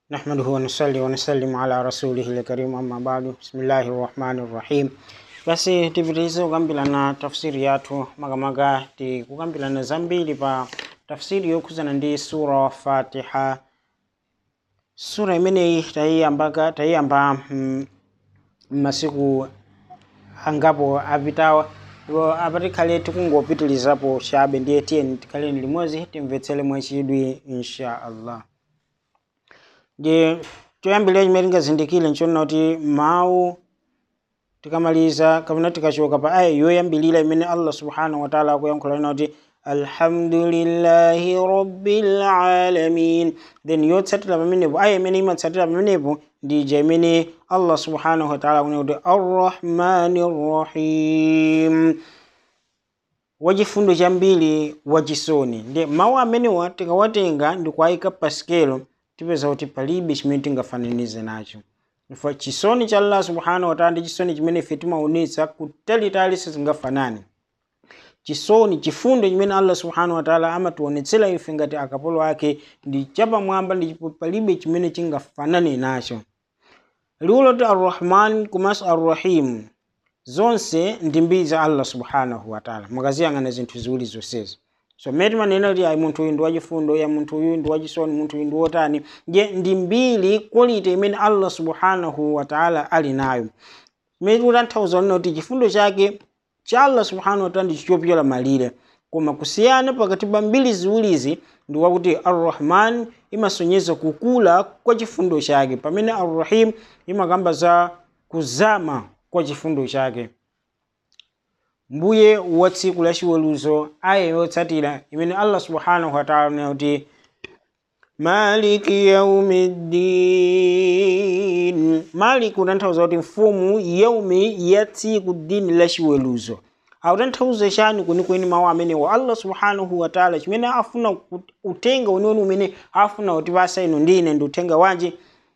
نحمده ونصلي ونسلم على رسوله الكريم أما بعد بسم الله الرحمن الرحيم basi tipitirize kukambirana tafsiri yathu makamaka tikukambirana zambiri pa tafsiri yokhuzana ndi sura fatiha sura imeneyi tayiyambaka tayiyamba mm, m'masiku angapo apitawa ndipo apatikhale tikungopitirizapo chabe ndiye tiyeni tikhaleni limodzi timvetsere mwachidwi insha allah ndiye choyambirira chimene tingazindikire nchonena kuti mawu tikamaliza kapena tikachoka pa aya yoyambilira imene allah subhanahu wa taala akuyankhula ina kuti alhamdulillahi rabbil alamin then yotsatira pamenepo aya imene imatsatira pamenepo ndija imene allah subhanahu wa taala akunena kuti arrahmani rrahim wachifundo chambiri wachisoni ndi mawu amenewa tikawatenga ndikuwayika pa sikelo tipeza kuti palibe chimene tingafananize nacho chifukwa chisoni cha allah subhanahu wataala ndi chisoni chimene ife timaonetsa kutalitali sizingafanane chisoni chifundo chimene allah subhanahu wataala amationetsera ife ngati akapolo ake ndi chapamwamba ndipo palibe chimene chingafanane nacho liwu loti arrahman komanso arrahim zonse ndi mbiri za allah subhanahu wataala mukaziyang'ana zinthu ziwiri zonsezi so mmene timanena kuti ayi munthu uyu ndi wachifundo ya munthu uyu ndi wachisoni munthu uyu ndi wotani nje ndi mbiri quality imene allah subhanahu wataala ali nayo mmene tikutanthauza nena kuti chifundo chake cha allah subhanahu wataala ndi chopyola malire koma kusiyana pakati pa mbiri ziwirizi ndi wakuti arrahman imasonyeza kukula kwa chifundo chake pamene arrahim imakamba za kuzama kwa chifundo chake mbuye wa tsiku la chiweruzo aya yotsatira imene allah subhanahu wataala anena kuti maliki yaumiddin maliki utanthauza kuti mfumu yaumi ya tsiku dini la chiweruzo akutanthauza chani kwenikweni mawu amenewo allah subhanahu wataala chimene afuna utenga weniweni umene afuna kutipasa inu ndine ndi uthenga wanji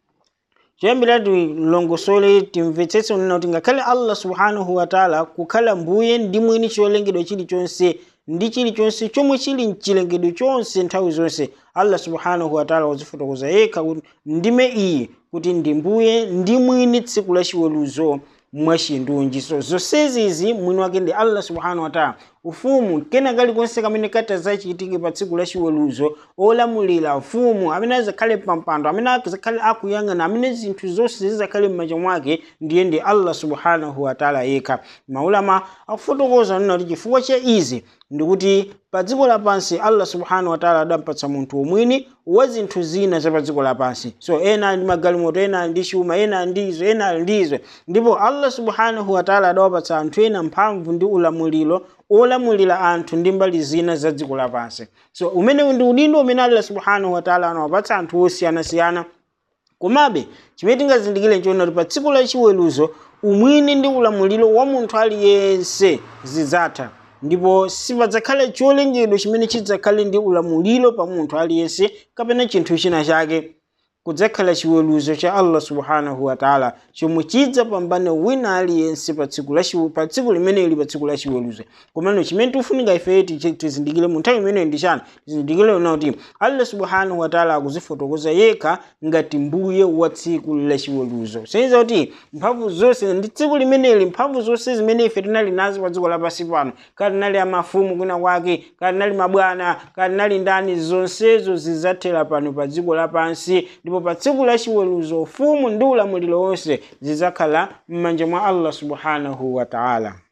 choyambira tilongosole timvetsetse unena kuti ngakhale allah subhanahu wataala kukhala mbuye ndi mwini cholengedwa chilichonse ndi chilichonse chomwe chili mchilengedwe chonse nthawi zonse allah subhanahu wataala wazifotokoza yekha kuti ndime iyi kuti ndi mbuye ndi mwini tsiku la chiweruzo mwachindunji so zonsezi mwini wake ndi allah subhanahu wataala ufumu kena kalikonse kamene katazachitike pa tsiku la chiweruzo olamulira ufumu amene azakhale pampando amene azakhale akuyang'ana amene zinthu zonse zizakhale m'manja mwake ndiye ndi allah subhanahu wataala yekha maulama akufotokoza nena kuti chifukwa cha izi ndikuti pa dziko lapansi allah subhanahu wataala adampatsa munthu umwini wa zinthu zina za pa dziko lapansi so ena ali ndi magalimoto ena ali ndi chuma ena ali ndizo ena ali ndizo ndipo allah subhanahu wataala adawapatsa anthu ena mphamvu ndi ulamuliro olamulira anthu ndi mbali zina za dziko lapansi so umene ndi udindo umene allah subhanahu wataala anawapatsa anthu osiyanasiyana komabe chimene tingazindikire nchona kuti pa tsiku la chiweruzo umwini ndi ulamuliro wa munthu aliyense zidzatha ndipo sipadzakhale cholengedwa chimene chidzakhale ndi ulamuliro pa munthu aliyense kapena chinthu china chake kudzakhala chiweruzo cha allah subhanahu wataala chomwe chidzapambana wina aliyense pa tsiku la pa tsiku limeneli pa tsiku la chiweruzo komano chimene tikufunika ife tizindikire mu nthawi imeneyi ndi chani tizindikire una kuti allah subhanahu wataala akuzifotokoza yekha ngati mbuye wa tsiku la chiweruzo seniza kuti mphamvu zonse ndi tsiku limeneli mphamvu zonse zimene ife tinali nazo pa dziko lapansi pano kati nali amafumu kwina kwake kati nali mabwana kati nali ndani zonsezo zidzathera pano pa dziko lapansi ndipo pa tsiku la chiweruzo ufumu ndi ulamuliro wonse zidzakhala m'manja mwa allah subhanahu wataala